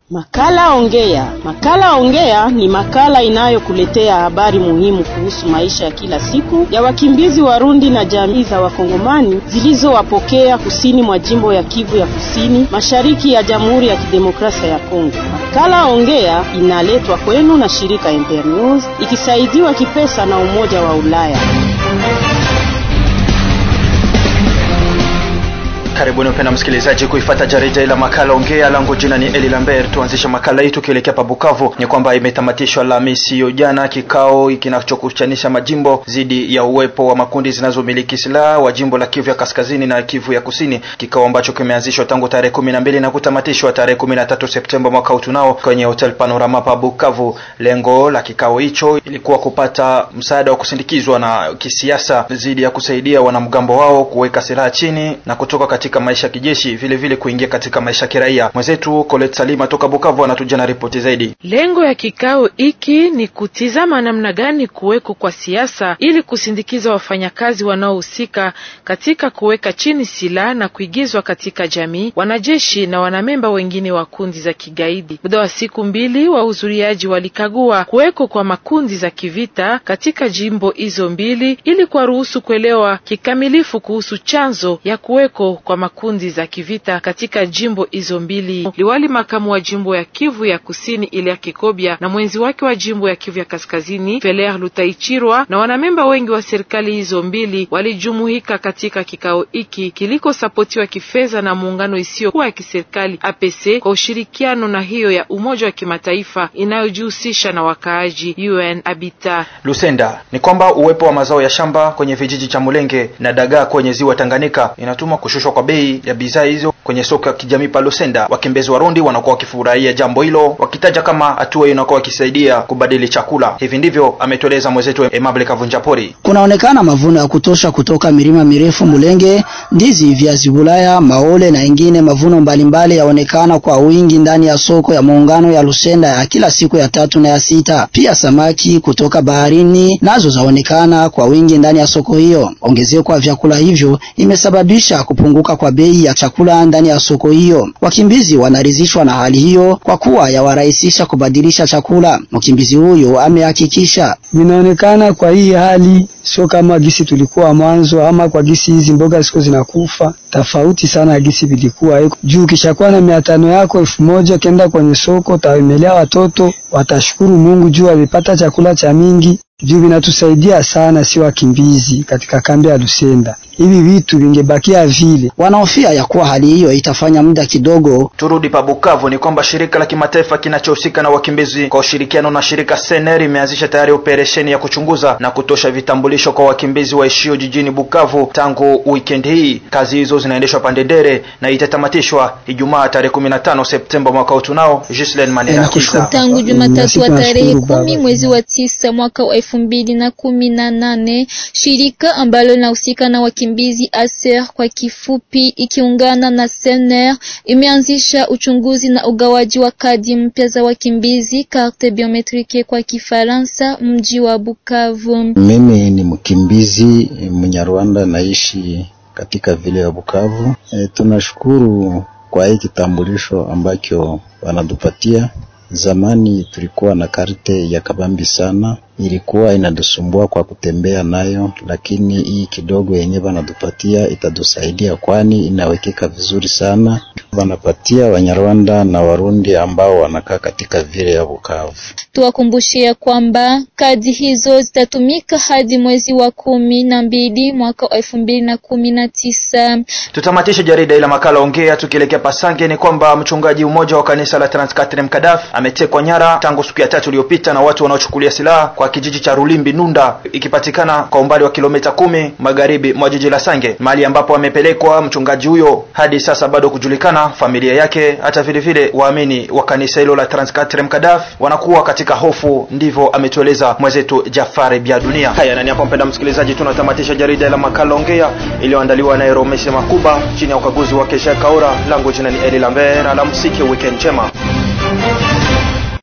Makala Ongea. Makala Ongea ni makala inayokuletea habari muhimu kuhusu maisha ya kila siku ya wakimbizi Warundi na jamii za Wakongomani zilizowapokea kusini mwa jimbo ya Kivu ya Kusini, mashariki ya Jamhuri ya Kidemokrasia ya Kongo. Makala Ongea inaletwa kwenu na shirika Internews ikisaidiwa kipesa na Umoja wa Ulaya. Karibuni mpenda msikilizaji kuifata jarida la makala ongea. Langu jina ni Eli Lambert. Tuanzishe makala hii tukielekea pa Bukavu. Ni kwamba imetamatishwa Alhamisi hiyo jana kikao kinachokuchanisha majimbo dhidi ya uwepo wa makundi zinazomiliki silaha wa jimbo la Kivu ya Kaskazini na Kivu ya Kusini, kikao ambacho kimeanzishwa tangu tarehe kumi na mbili na kutamatishwa tarehe kumi na tatu Septemba mwaka huu tunao kwenye Hotel Panorama pa Bukavu. Lengo la kikao hicho ilikuwa kupata msaada wa kusindikizwa na kisiasa dhidi ya kusaidia wanamgambo wao kuweka silaha chini na kutoka katika maisha ya kijeshi vile vile kuingia katika maisha ya kiraia. Mwenzetu Colette Salima toka Bukavu anatuja na ripoti zaidi. Lengo ya kikao hiki ni kutizama namna gani kuweko kwa siasa ili kusindikiza wafanyakazi wanaohusika katika kuweka chini silaha na kuigizwa katika jamii, wanajeshi na wanamemba wengine wa kundi za kigaidi. Muda wa siku mbili, wahudhuriaji walikagua kuweko kwa makundi za kivita katika jimbo hizo mbili ili kuwaruhusu kuelewa kikamilifu kuhusu chanzo ya kuweko kwa makundi za kivita katika jimbo hizo mbili. Liwali makamu wa jimbo ya Kivu ya Kusini Ilya Kikobya na mwenzi wake wa jimbo ya Kivu ya Kaskazini Feler Lutaichirwa na wanamemba wengi wa serikali hizo mbili walijumuika katika kikao hiki kilikosapotiwa kifedha na muungano isiyokuwa ya kiserikali APC kwa ushirikiano na hiyo ya Umoja wa Kimataifa inayojihusisha na wakaaji UN Habitat. Lusenda ni kwamba uwepo wa mazao ya shamba kwenye vijiji cha Mulenge na dagaa kwenye ziwa Tanganyika inatuma kushushwa kwa bei ya bidhaa hizo kwenye soko ya kijamii pa Lusenda. Wakimbizi Warundi wanakuwa wakifurahia jambo hilo, wakitaja kama hatua hiyo inakuwa wakisaidia kubadili chakula. Hivi ndivyo ametueleza mwenzetu Emable Kavunjapori. Kunaonekana mavuno ya kutosha kutoka milima mirefu Mulenge, ndizi, viazi bulaya, maole na ingine mavuno mbalimbali yaonekana kwa wingi ndani ya soko ya muungano ya Lusenda ya kila siku ya tatu na ya sita. Pia samaki kutoka baharini nazo zaonekana kwa wingi ndani ya soko hiyo. Ongezeko kwa vyakula hivyo imesababisha kupunguka kwa bei ya chakula ndani ya soko hiyo. Wakimbizi wanaridhishwa na hali hiyo kwa kuwa yawarahisisha kubadilisha chakula. Mkimbizi huyo amehakikisha, vinaonekana kwa hii hali sio kama gisi tulikuwa mwanzo, ama kwa gisi hizi mboga ziko zinakufa tofauti sana gisi vilikuwa juu. Kishakuwa na mia tano yako elfu moja kenda kwenye soko, utawemelea watoto watashukuru Mungu juu walipata chakula cha mingi juu vinatusaidia sana, si wakimbizi katika kambi ya Lusenda. Hivi vitu vingebakia vile, wanaofia ya kuwa hali hiyo itafanya muda kidogo. Turudi pa Bukavu, ni kwamba shirika la kimataifa kinachohusika na wakimbizi kwa ushirikiano na shirika Sener imeanzisha tayari operesheni ya kuchunguza na kutosha vitambulisho kwa wakimbizi waishio jijini Bukavu tangu weekend hii. Kazi hizo zinaendeshwa Pandendere na itatamatishwa Ijumaa tarehe 15 Septemba mwaka huu. Tunao Gislen Manera Kisa tangu Jumatatu wa tarehe kumi mwezi wa tisa mwaka wa elfu mbili na kumi na nane shirika ambalo linahusika na wakimbizi ASER kwa kifupi, ikiungana na Sener imeanzisha uchunguzi na ugawaji wa kadi mpya za wakimbizi carte biometrike kwa Kifaransa, mji wa Bukavu. Mimi ni mkimbizi Mnyarwanda, naishi katika vile ya Bukavu. E, tunashukuru kwa hii kitambulisho ambacho wanatupatia. Zamani tulikuwa na karte ya kabambi sana, ilikuwa inatusumbua kwa kutembea nayo, lakini hii kidogo yenye wanatupatia itatusaidia, kwani inawekeka vizuri sana. Wanapatia Wanyarwanda na Warundi ambao wanakaa katika vile ya Bukavu. Tuwakumbushia kwamba kadi hizo zitatumika hadi mwezi wa kumi na mbili mwaka wa elfu mbili na kumi na tisa. Tutamatishe jarida ila makala ongea tukielekea Pasange. Ni kwamba mchungaji mmoja wa kanisa la Transkatrim Kadaf ametekwa nyara tangu siku ya tatu iliyopita na watu wanaochukulia silaha kwa kijiji cha Rulimbi Nunda, ikipatikana kwa umbali wa kilomita kumi magharibi mwa jiji la Sange, mahali ambapo amepelekwa mchungaji huyo. Hadi sasa bado kujulikana familia yake, hata vile vile waamini wa kanisa hilo la Transkatrim Kadaf wanakuwa katika hofu, ndivyo ametueleza mwenzetu Jafari Bia Dunia. Haya nani hapo, mpenda msikilizaji, tunatamatisha jarida la makala ongea iliyoandaliwa na Eromese Makuba chini ya ukaguzi wake Jacques Kaura. Langu jina ni Eli Lambert, alamsiki, weekend njema.